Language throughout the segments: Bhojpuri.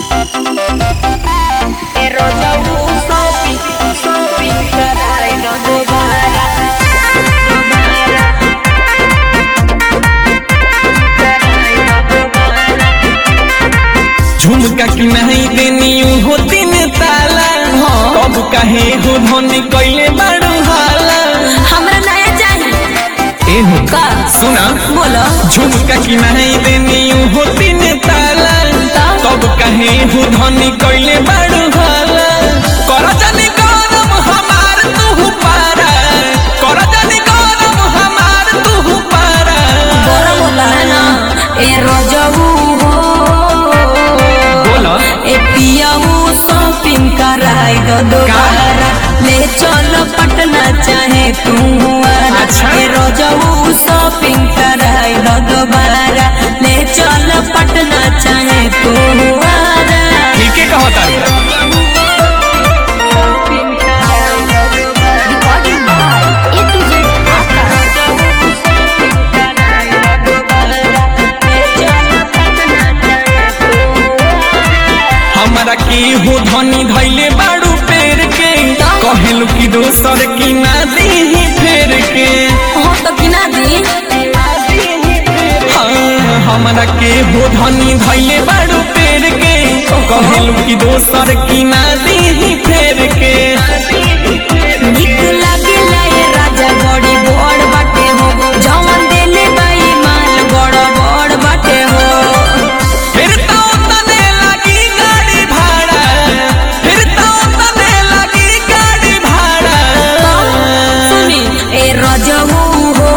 झुमका की नहीं देनी हो तीन ताला कब कहे हो धनी कैले बाड़ू हाला हमरा नया चाहिए एहो का सुना बोलो झुमका की नहीं देनी हो तीन ताला कब कहे हो धनी कैले बाड़ू हाला कर जानी गरम हमार तू पारा कर जानी गरम हमार तू पारा गरम होता है ना ए रजबू हो बोला ए पियाऊ शॉपिंग कराई दो दोबारा ले चलो पटना चाहे तू आरा अच्छा। ए रजबू शॉपिंग कराई दो दोबारा ले चलो पटना चाहे तू आरा ठीक है कहता हमारा की हो धनी धैले बाड़ू पेड़ के कहेलू की दोसर की ना दी फेर के हो तो बिना दी हाँ, हमरा के हो धनी धैले बाड़ू पेड़ के कहेलू की दोसर की ना दी फेर के नीक लागेला ये राजा बड़ी बड़ बाटे हो जवन देले बाई माल बड़ बड़ बाटे हो फिर तो तने लगी गाड़ी भाड़ा फिर तो तने लगी गाड़ी भाड़ा सुनी ए रजऊ हो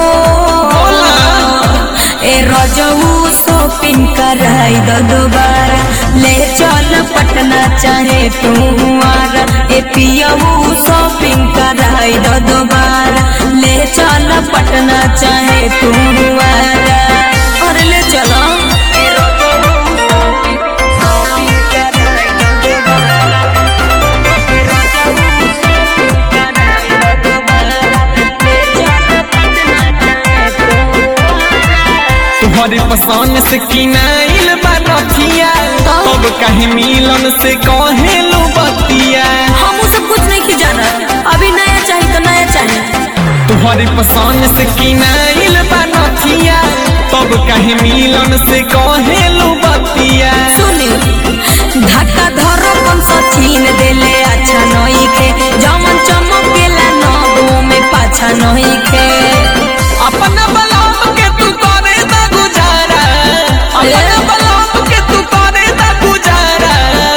ए रजऊ शॉपिंग कराई दो दोबारा ले चल पटना चाहे तू आरा ए पियऊ शॉपिंग कराई दो दोबारा ले चल पटना चाहे तू आरा अरे ले चलो ए रजऊ shopping कराई दो दोबारा। ए रजऊ shopping कराई दो दोबारा। ले चल पटना चाहे तू आरा। तुम्हारे पसंद से किनाइल बा रखिया तब कहे मिलन से कहे लो बतिया हम वो सब कुछ नहीं की जाना अभी नया चाहिए तो नया चाहिए तुम्हारे पसंद से किनाइल बा रखिया तब कहे मिलन से कहे लो बतिया सुनी धक्का धरो कम सचिन देले अच्छा नहीं के जमन चमकेला नगो में पाछा नहीं के अपना बलाम के तू करे दा गुजारा अपना बलाम के तू करे दा गुजारा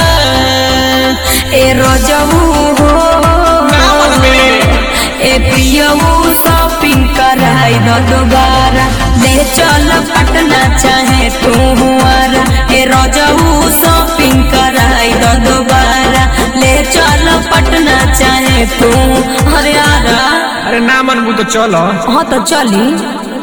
ए रजऊ हो नाम में ए पियऊ शॉपिंग कराई दो दोबारा ले चल पटना चाहे तू आरा ए रजऊ शॉपिंग कराई दो दोबारा ले चल पटना चाहे तू अरे आरा अरे ना मनबू तो चलो हाँ तो चली